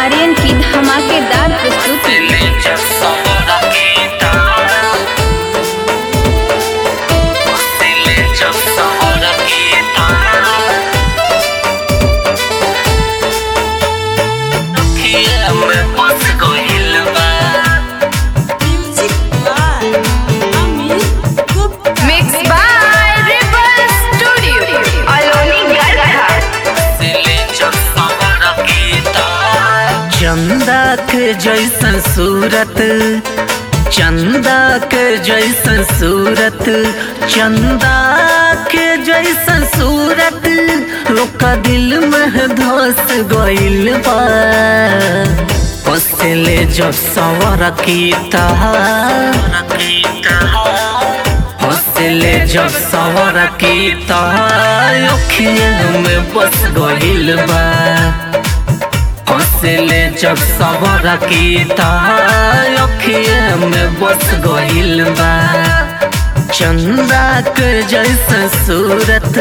आर्यन की धमाकेदार प्रस्तुति Music by Amit Gupta. Mix by rebel studio अलोनी गढ़ा चंदा के जैसन सूरत चंदा के जैसन सूरत चंदा के जैसन सूरत लोका दिल में धस गइल बा हंसले जब सवर कीता हंसले जब सवर कीता अखिया में बस गइल बा हंसले जब सबर कीता अखिया में बस गइल बा चंदा के जैसा सूरत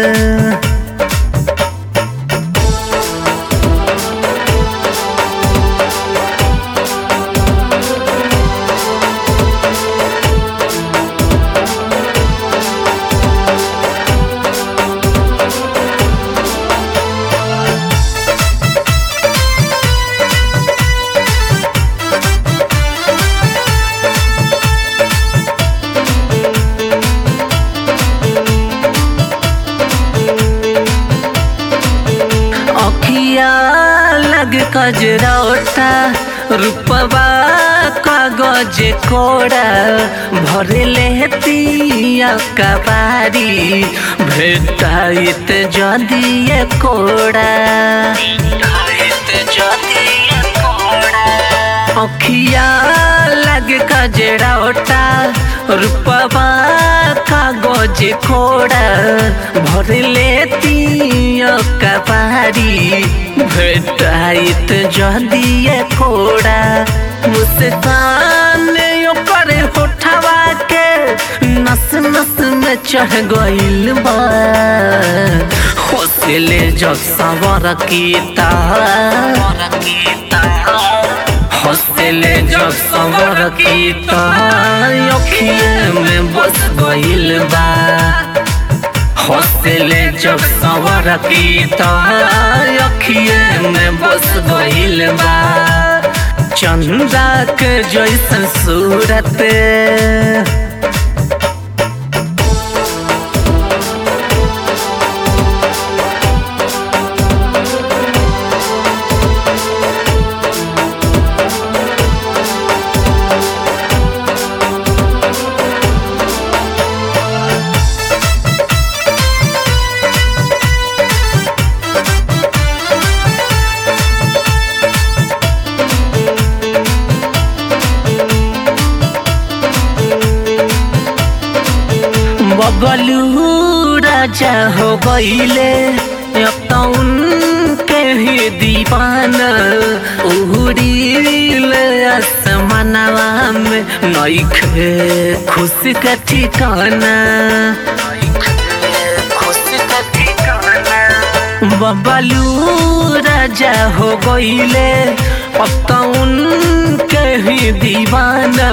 अखिया लग कजरौटा रूपवा कागज कोड़ा भर लेतिया कबारी भेटाइत जदिए कोड़ा अखिया लग कजरौटा रूपवा कागज कोड़ा भर लेती कबारी भेटाइत जदिए कोड़ा मुस्कान ओकर होठवा के नस नस में चढ़ गइल बा होसले जब सवर कीता हंसले जब सवर कीता अखिए में बस गइल बा हंसले जब सवर कीता अखिए में बस गइल बा चंदा के जैसन सूरत बबलू राजा हो गईले अब तो उनके ही दीवाना उड़ील आसमानवा में नइखे खुशी का ठिकाना बबलू राजा हो गईले अब तो उनके ही दीवाना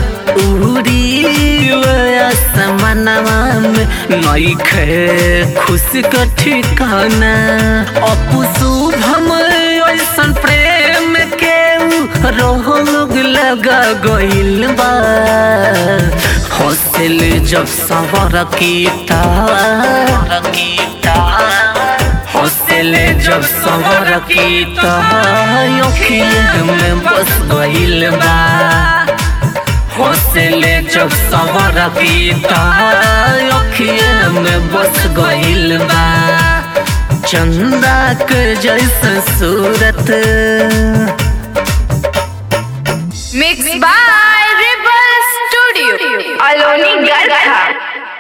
उड़ी आसमानवा में नइखे खुशी का ठिकाना अपू शुभम ऐसन प्रेम के रोग लगा गइल बा हौसल जब सवर कीता हौसले जब सवर कीता अखिया में बस गइल बा हौसले जब सवर कीता अखिया में बस गइल बा चंदा के जैसा सूरत मिक्स बाय